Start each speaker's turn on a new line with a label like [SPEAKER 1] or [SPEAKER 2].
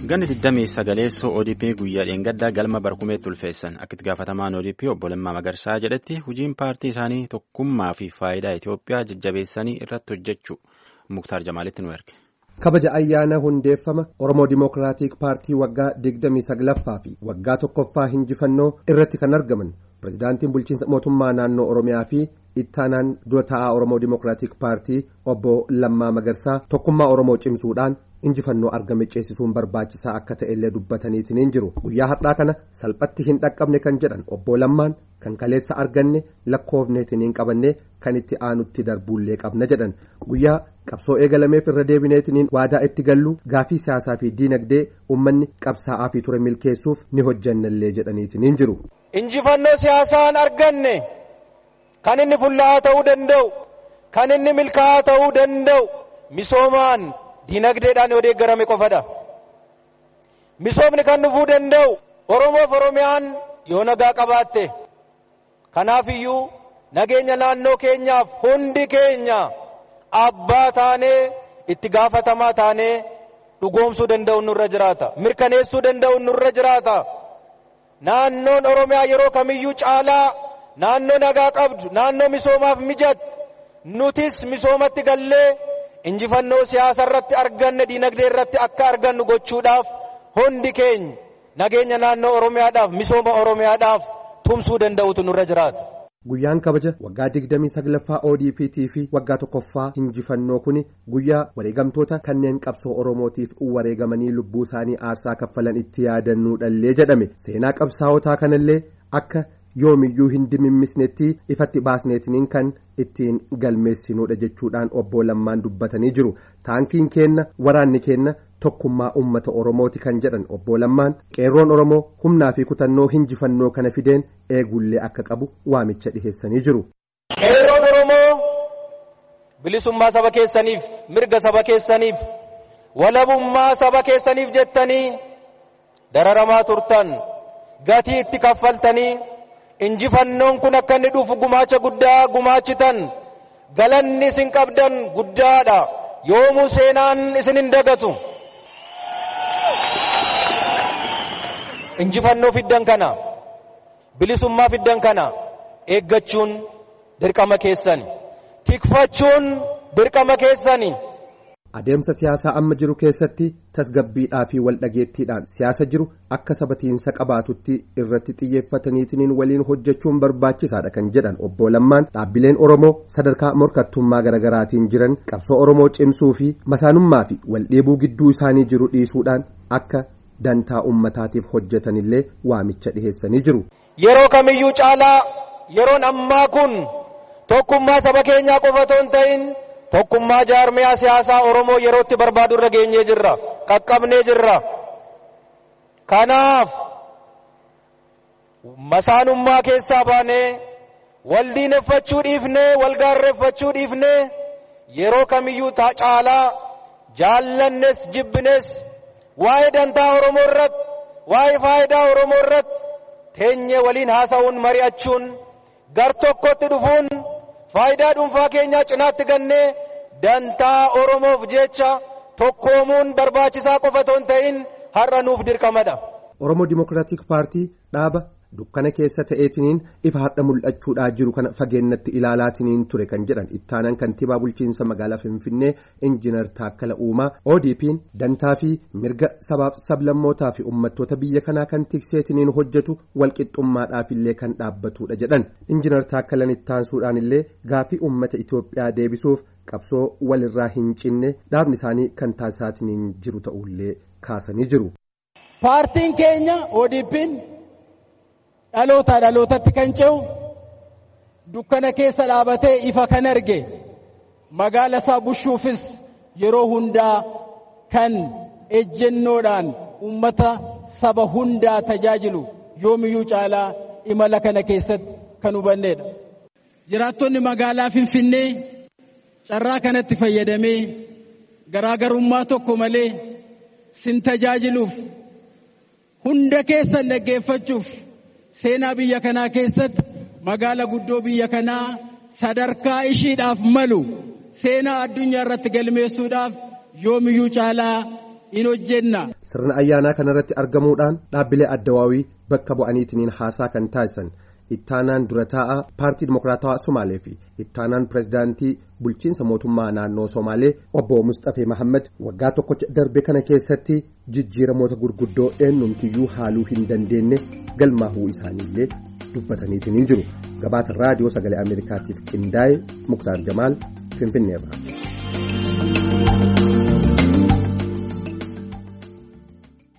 [SPEAKER 1] Ganni 29 ODP guyyaa dheengaddaa galma barkumeetti ulfeessan akka itti gaafatamaan ODP obbo Lammaa Magarsaa jedhetti hojiin paartii isaanii tokkummaa fi faayidaa Itoophiyaa jajjabeessanii irratti hojjechuu Muktaar Jamaalitti nu erge.
[SPEAKER 2] kabaja ayyaana hundeeffama oromoo dimookiraatik paartii waggaa 29ffaa fi waggaa tokkoffaa hinjifannoo irratti kan argaman pirezidaantiin bulchiinsa mootummaa naannoo oromiyaa fi ittaanaan dura taa'aa oromoo dimookiraatik paartii obbo lammaa magarsaa tokkummaa oromoo cimsuudhaan injifannoo argame ceesisuun barbaachisaa akka ta'ellee dubbataniitiin hin jiru guyyaa har'aa kana salphatti hin dhaqqabne kan jedhan obbo lammaan kan kaleessa arganne lakkoofneetiin hin qabanne kan itti aanutti darbuullee qabna jedhan guyyaa qabsoo eegalameef irra deebineetiin waadaa itti gallu gaafii siyaasaa fi diinagdee uummanni qabsaa'aa fi ture milkeessuuf ni hojjannallee jedhaniitiin hin jiru.
[SPEAKER 3] injifannoo siyaasaan arganne kan inni fullaa'aa ta'uu danda'u kan inni milkaa'aa ta'uu danda'u misoomaan diinagdeedhaan yoo deeggarame qofadha. misoomni kan dhufuu danda'u oromoof oromiyaan yoo nagaa qabaatte kanaaf iyyuu nageenya naannoo keenyaaf hundi keenya abbaa taanee itti gaafatamaa taanee dhugoomsuu danda'u nurra jiraata mirkaneessuu danda'u nurra jiraata naannoon oromiyaa yeroo kamiyyuu caalaa naannoo nagaa qabdu naannoo misoomaaf mijatu nutis misoomatti gallee injifannoo siyaasa irratti arganne diinagdee irratti akka argannu gochuudhaaf hundi keenya nageenya naannoo oromiyaadhaaf misooma oromiyaadhaaf tumsuu danda'utu nurra jiraata.
[SPEAKER 2] Guyyaan kabaja waggaa 29ffaa ODPT fi waggaa tokkoffaa injifannoo kuni guyyaa wareegamtoota kanneen qabsoo Oromootiif wareegamanii lubbuu isaanii aarsaa kaffalan itti yaadannuudhallee jedhame seenaa qabsaa'otaa kanallee akka yoomiyyuu hin dimimmisnetti ifatti baasneetiniin kan ittiin galmeessinuudha jechuudhaan obbo Lammaan dubbatanii jiru taankiin keenna waraanni keenna tokkummaa ummata Oromooti kan jedhan obbo Lammaan qeerroon Oromoo humnaa fi kutannoo injifannoo kana fideen eegullee akka qabu waamicha dhiheessanii jiru.
[SPEAKER 3] Qeerroon Oromoo bilisummaa saba keessaniif mirga saba keessaniif walabummaa saba keessaniif jettanii dararamaa turtan gatii itti kaffaltanii injifannoon kun akka inni dhufu gumaacha guddaa gumaachitan galanni isin qabdan guddaadha yoomuu seenaan isin hin dagatu. injifannoo fiddan kana bilisummaa fiddan kana eeggachuun dirqama keessani tikfachuun dirqama keessani.
[SPEAKER 2] Adeemsa siyaasaa amma jiru keessatti tasgabbiidhaa fi waldhageettiidhaan siyaasa jiru akka sabatiinsa qabaatutti irratti xiyyeeffataniitiin waliin hojjechuun barbaachisaadha kan jedhan obbo Lammaan dhaabbileen Oromoo sadarkaa morkattummaa garaagaraatiin jiran qabsoo Oromoo cimsuu fi masaanummaa fi waldheebuu gidduu isaanii jiru dhiisuudhaan akka dantaa ummataatiif hojjetanillee waamicha dhiheessanii jiru.
[SPEAKER 3] Yeroo kamiyyuu caalaa yeroon ammaa kun tokkummaa saba keenyaa qofa otoo hin ta'in tokkummaa jaarmiyaa siyaasaa Oromoo yerootti barbaadu irra geenyee jirra qaqqabnee jirra. Kanaaf masaanummaa keessaa baanee wal diineffachuu dhiifnee wal gaarreeffachuu dhiifnee yeroo kamiyyuu caalaa jaallannes jibbines waa'ee dantaa Oromoo irratti waa'ee faayidaa Oromoo irratti teenyee waliin haasa'uun mari'achuun gar tokkotti dhufuun faayidaa dhuunfaa keenyaa cinaatti gannee dantaa Oromoof jecha tokkoomuun barbaachisaa qofa otoo hin ta'in har'a nuuf dirqamadha.
[SPEAKER 2] Oromoo Dimookiraatik Paartii dhaaba dukkana keessa ta'eetiniin ifa har'a mul'achuudhaa jiru kana fageennatti ilaalaatiniin ture kan jedhan ittaanaan kantiibaa bulchiinsa magaalaa Finfinnee injiinar Taakkala Uumaa ODP'n dantaa fi mirga sabaaf sablammootaa fi uummattoota biyya kanaa kan tikseetiniin hojjetu walqixxummaadhaaf illee kan dhaabbatudha jedhan injiinar Taakkalan ittaansuudhaan illee gaafii uummata Itoophiyaa deebisuuf qabsoo walirraa hin cinne dhaabni isaanii kan taasisaatiniin jiru ta'ullee kaasanii jiru.
[SPEAKER 4] Paartiin keenya ODP'n dhalootaa dhalootatti kan ce'u dukkana keessa dhaabatee ifa kan arge magaala isaa bushuufis yeroo hundaa kan ejjennoodhaan uummata saba hundaa tajaajilu yoomiyyuu caalaa imala kana keessatti kan hubanneedha. Jiraattonni magaalaa Finfinnee carraa kanatti fayyadamee garaagarummaa tokko malee sin tajaajiluuf hunda keessan dhaggeeffachuuf seenaa biyya kanaa keessatti magaala guddoo biyya kanaa sadarkaa ishiidhaaf malu seenaa addunyaa irratti galmeessuudhaaf yoomiyyuu caalaa in hojjenna.
[SPEAKER 2] Sirna ayyaanaa kanarratti argamuudhaan dhaabbilee addawaawii bakka bu'aniitiin haasaa kan taasisan ittaanaan dura taa'aa paartii dimokiraatawaa Somaalee fi ittaanaan pirezidaantii bulchiinsa mootummaa naannoo Somaalee obbo Mustafee Mahammad waggaa tokkocha darbe kana keessatti jijjiiramoota gurguddoo eenyumtiyyuu haaluu hin dandeenye galmaahuu isaaniillee dubbataniitiin jiru gabaasa raadiyoo sagalee ameerikaatiif qindaa'e muktaar jamaal finfinneerra.